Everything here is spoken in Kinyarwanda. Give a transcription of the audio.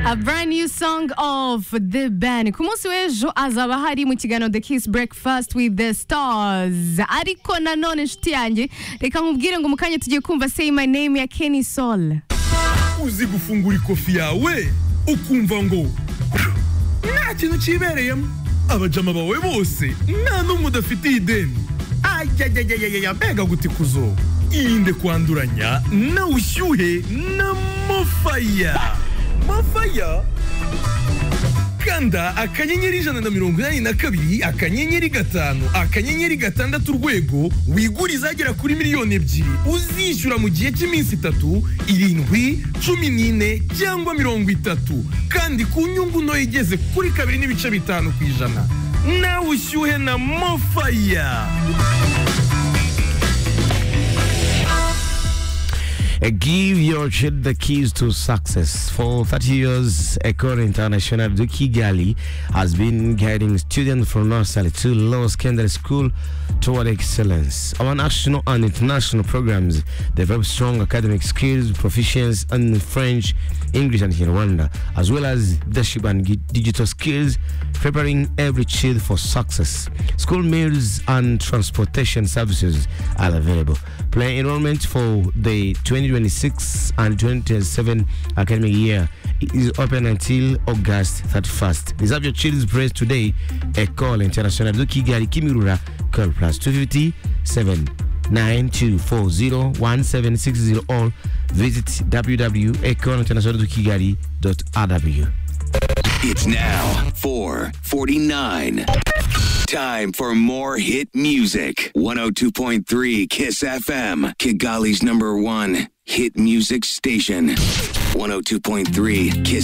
A brand new song of The Ben ku munsi w'ejo azaba hari mu kiganiro The Kiss Breakfast with the Stars ariko nanone inshuti yanjye reka nkubwire ngo mu kanya tugiye kumva Say My Name ya Kenny Sol uzi gufungura ikofi yawe ukumva ngo nta kintu cyibereyemo abajama bawe bose nta n'umwe udafitiye ideni ayayayayaya mbega gutikuzo irinde kwanduranya na ushyuhe na mofaya mofaya kanda akanyenyeri ijana na mirongo inani na kabiri akanyenyeri gatanu akanyenyeri gatandatu urwego wigure izagera kuri miliyoni ebyiri uzishyura mu gihe cy'iminsi itatu irindwi cumi n'ine cyangwa mirongo itatu kandi ku nyungu nto igeze kuri kabiri n'ibice bitanu ku ijana nawe ushyuhe na mofaya Uh, Give your child the keys to success. For 30 years, Accor International de Kigali has been guiding students from nursery to lower secondary school toward excellence. Our national and international programs develop strong academic skills, proficiency in French, English, and Rwanda, as well as leadership and gi- digital skills, preparing every child for success. School meals and transportation services are available. Plan enrollment for the 2026 and 2027 academic year is open until August 31st. Reserve your children's place today. A call international to Kigali Kimurura. Call plus 250 79240 1760 or visit www.ecointernationalkigali.rw. It's now 449. Time for more hit music. 102.3 Kiss FM, Kigali's number one hit music station. 102.3 Kiss